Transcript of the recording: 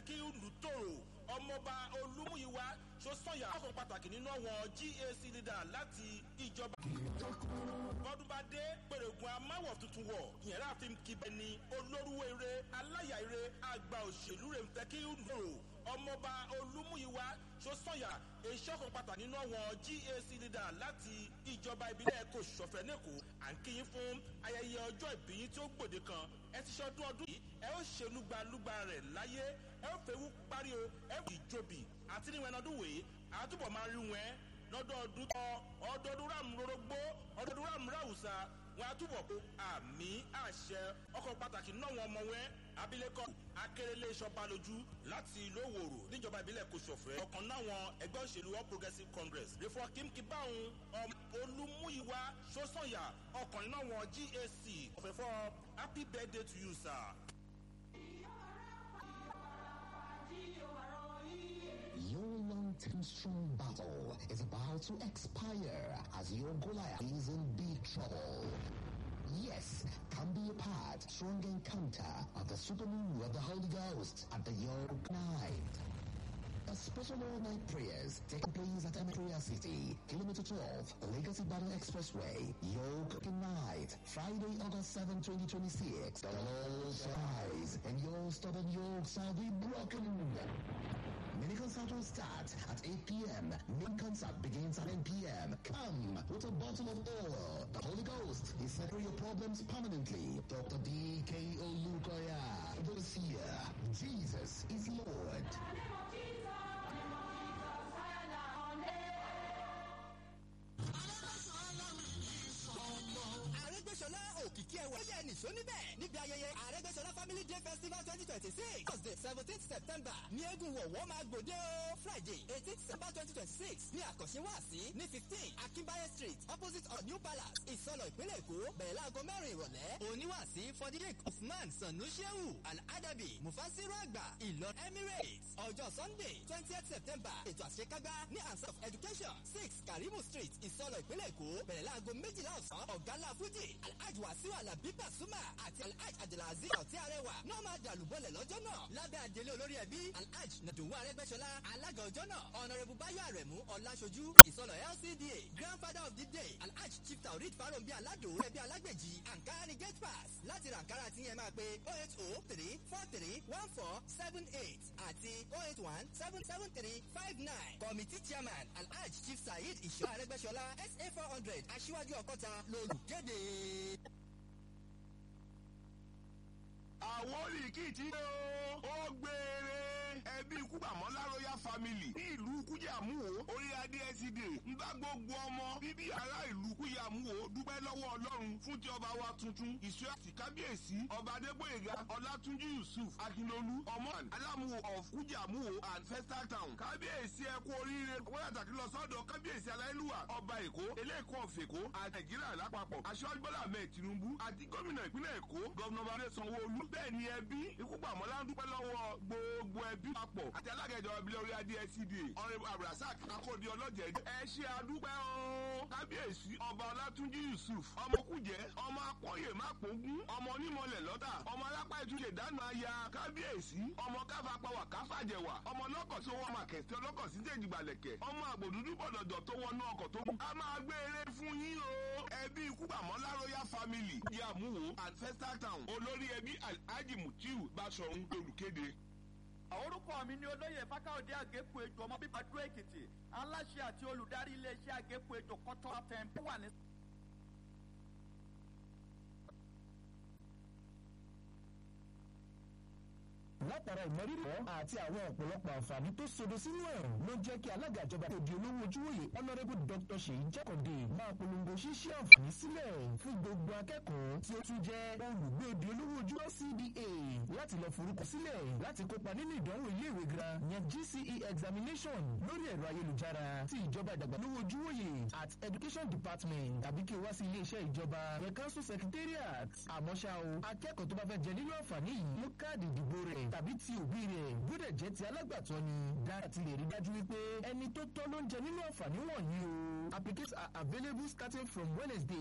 tẹ́kí ìlú tòrò ọmọọba olúmúyíwá sọ́sọ́yà ọkọ̀ pàtàkì nínú àwọn gac leader láti ìjọba. bọ́dún bá dé pèrègùn amáwọ̀ tuntun wọ̀ ìyẹn láàfin kíbẹ̀ ni olórúwé eré aláyà eré àgbà òṣèlú rẹ̀ tẹ́kí ìlú tòrò ọmọọba olúmúyíwá sọ́sọ́yà ìṣọ́kan pàtàkì nínú àwọn gac leader láti ìjọba ìbílẹ̀ kò ṣọ̀fẹ́ nẹ́kọ̀ọ́ à ń kíyìn fún ayẹyẹ ọjọ́ ìbí yín tí ó gbòde kan ẹ ti ṣọdún ọdún yìí ẹ ó ṣe lúgbalúgba rẹ̀ láyé ẹ ó fẹ́ wú parí o ẹ ó ìjòbì àti níwọ̀n ọdún wèé àtúbọ̀ máa rí wọn lọ́dọọdún tọ́ ọdọọdún ràmúrórógbó ọdọọdún ràmúráwùsà wọn àtúbọ̀ kó àmì àṣẹ ọkọ̀ pàtàkì náà wọn ọmọ wọn abilékọ akérèlé sọbalójú láti ìlú òwòrò níjọba ìbílẹ̀ kòsòfẹ́ ọ̀kan náwọn ẹgbẹ́ òṣèlú all progressives congress rẹ̀fọ́ kímkì báwọn olúmúyíwá sọ́sọ̀yà ọkùnrin náà wọn gac ọ̀fẹ́fọ́ happy birthday to you sir. Your long-term strong battle is about to expire as your Goliath is in big trouble. Yes, can be a part, strong encounter of the super moon of the Holy Ghost at the York Night. A special all-night prayers taking place at Emetria City, Kilometer 12, Legacy Battle Expressway, Yoke Night, Friday, August 7, 2026. The Lord rise and your stubborn yokes shall be broken. Mini concert will start at 8 p.m. Main concert begins at 10 p.m. Come with a bottle of oil. The Holy Ghost is settling your problems permanently. Dr. D.K. Olukoya, the seer. Jesus is Lord. àrẹ́gbẹ́sọlá òkìkí ẹwà ó yẹ nìṣó níbẹ̀ níbi ayẹyẹ àrẹ́gbẹ́sọlá family day festival twenty twenty six thursday seventeen september ní eégún wọ̀wọ́ máa gbòde o friday eighteen september twenty twenty six ní àkànṣe wáàsí ní fifteen akínbáyé street opposite of new palace ìsọlọ ìpínlẹ̀ èkó bẹ̀rẹ̀ láago mẹ́rin ìrọ̀lẹ́ oníwàásí fọdídẹ́k usman sanusieu al-adabi mufasiru àgbà ìlọ emirates ọjọ́ sunday twentieth september ètò àṣekágbá ní answer of education six karimu street ìsọlọ ìpínlẹ̀ èkó bẹ̀rẹ̀ láago méjìlá ọ̀sán ọ̀gálá fújì alhaji wasiu alabi pasuma àti alhaji adelazi ọtí arẹwà náà máa dàlúbọlẹ̀ lọ́jọ́ náà lábẹ́ àdélé olórí ẹbí alhaji nàdùnwó arẹgbẹ́sọlá alága ọjọ́ náà ọ̀nàrẹ́bù báyọ̀ àrẹ̀mú ọ̀làṣojú ìsọlọ̀ lcda grandfather of the day alhaji chief taurid farombi alado ẹbí alágbèjì ankara ni gate pass láti ra ankara tí yẹn máa pe oh eight oh three four three one four seven eight àti oh eight one seven seven three five nine committee chairman alhaji chief saheed ìṣọ́ arẹgbẹ́sọlá sa four hundred aṣíwájú ọkọ́ta lolùkéde. àwọn olùkìtì ó gbére ẹbí kúgbàmọ́lá royal family ní ìlú kújàmúwò orí adé ẹsídè ń bá gbogbo ọmọ bíbí ará ìlú kújàmúwò dúpẹ́ lọ́wọ́ ọlọ́run fún ti ọba wa tuntun ìṣó àti kábíyèsí ọba adégbòyèga ọlátúnjí yusuf akínlolú ọmọàn alámúwò of kújàmúwò and festal town kábíyèsí ẹ kú oríire wọ́n yàtàkì lọ sọ́dọ̀ kábíyèsí aláìlúwà ọba èkó eléèkó ọ̀fẹ̀kó àti nàìjíríà lápapọ̀ aṣọ́jú bọ́lá ahmed tinubu àti gómìnà ìpínlẹ̀ èkó gọ́vnà bàbá sanwó-olú bẹ́ẹ̀ ni ẹbí ikú pàmọ́lá ń dúpẹ́ lọ́wọ́ gbogbo ẹbí papọ̀ àti alága ìjọba ìbílẹ̀ orí adé ẹcda ọ̀rẹ́ abdulrasaq akóde ọlọ́jẹ̀ ẹ ṣe àdúpẹ́ o kábíyèsí ọba ọlátúnjí yusuf ọmọ kújẹ ọmọ akọyè mápógún ọmọ onímọ̀lẹ̀ lọ́tà ọmọ alápá ìtúnṣe dáná aya kábíyèsí ọmọ káfapáwà káfàjẹwà ọmọ lọ́kọ̀ tó wọ́n máa kẹ̀sí ọlọ́kọ̀ sí jẹ̀jìgbàlẹ̀kẹ̀ ọmọ àgbòdúdú bọ̀dọ̀dọ̀ tó wọnú ọkọ̀ tó kù. a máa gbé eré fún yín o ẹbí ikú pàmọ́lá royal family yamuwo and festal town olórí ẹbí alhaji mutiu basọ̀run olùkéde orúkọ mi ni olóyè fákáòdé àgékù ejò ọmọ bíbá dúró èkìtì aláṣẹ àti olùdarí iléeṣẹ́ àgékù ejò kọ́tọ́ tẹ̀m̀pé wà ní. látara ìmọ̀rírì wọn àti àwọn ọ̀pọ̀lọpọ̀ àǹfààní tó sodo sínú ẹ̀ ló jẹ́ kí alága ìjọba tó di olówó ojúwòye honourable dr seyi jákàndé máa polongo ṣíṣí àǹfààní sílẹ̀ fún gbogbo akẹ́kọ̀ọ́ tí ó tún jẹ́ olùgbé di olówó ojúwọ́ cda láti lọ forúkọ sílẹ̀ láti kópa nínú ìdánwò iléèwé gira yẹn gce examination lórí ẹ̀rọ ayélujára ti ìjọba ìdàgbàsókè ojúwòye at education department tàbí kí o wá sí iléeṣẹ́ ìjọba the council secretariat àmọ́ ṣá o akẹ́kọ̀ọ́ tó bá fẹ́ jẹ nínú àǹfààní yìí mú káàdì ìdìbò rẹ̀ tàbí ti òbí rẹ̀ gbọ́dọ̀ jẹ́ ti alágbàtọ́ ni dára ti lè rí dájú wípé ẹni tó tọ́ ló ń jẹ nínú àǹfààní wọ̀nyí o applications are available starting from wednesday